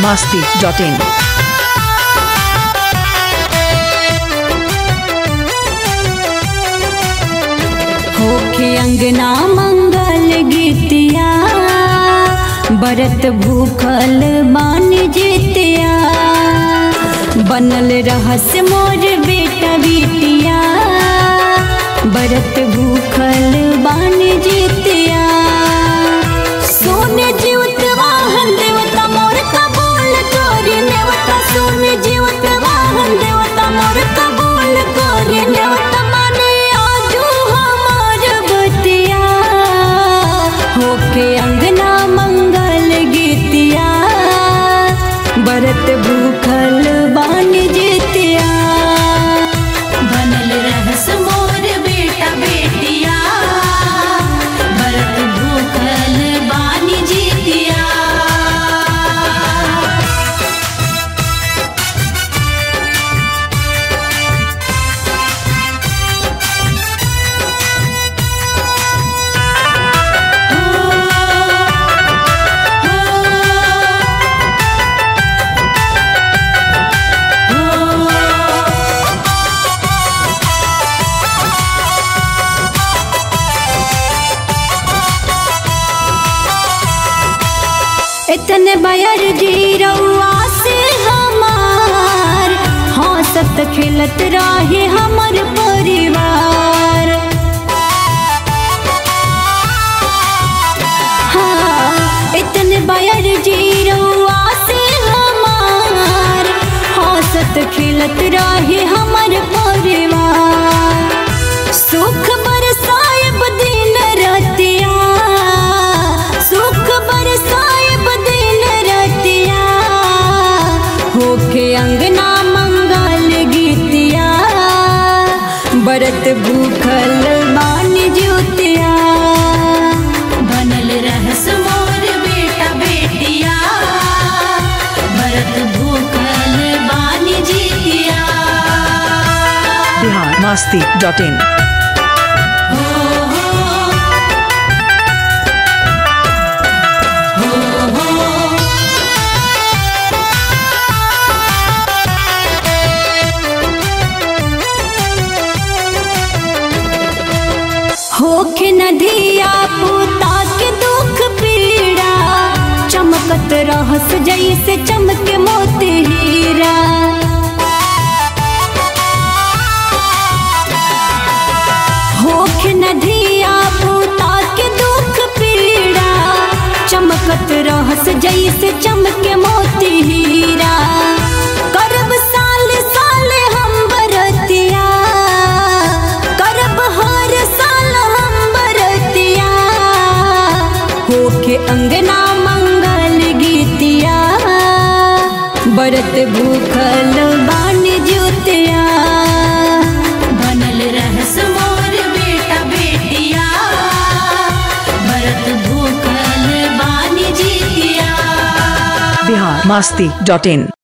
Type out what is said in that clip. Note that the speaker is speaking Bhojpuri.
masti.in. होखे अंगना मंगल गीतिया बरत भूखल मान जीतिया बनल रहस्य मोर बेटा बेटिया बरत भूखल बान जीतिया सोने जीवत वाहन देवता मोर कबूल करी नेवता सोने जीवत वाहन देवता मोर कबूल करी नेवता माने आजू हमार बतिया होके अंगना मंगल गीतिया बरत भूखल बान जीतिया बनल रहस मोर बेटा बेटिया बरत भूखल बानी जीतिया इतने बयर जी रउआ से हमार हंसत खेलत रहे हमर परिवार हाँ इतने बयर जी रउआ से हमार हंसत खेलत रहे हमर परिवार सुख बरसाएब दिन रतिया सुख बरसाएब दिन रतिया होके अंगना मंगल गीतिया बरत भूखल मान ज्योतिया बनल रहस मोर बेटा बेटिया बरत भूखल बानी जीतिया Bihar masti.in. होखे नदिया पूता के दुख पीड़ा चमकत रहस जैसे चमके मोती हीरा होखे नदिया पूता के दुख पीड़ा चमकत रहस जैसे चमके मोती हीरा करब साल साल हम बरतिया करब हर साल हम बरतिया होके अंगना मंगल गीतिया बरत भूखल बान ज्योतिया बनल रहस मोर बेटा बेटिया बरत भूखल बानी जीतिया Bihar masti.in.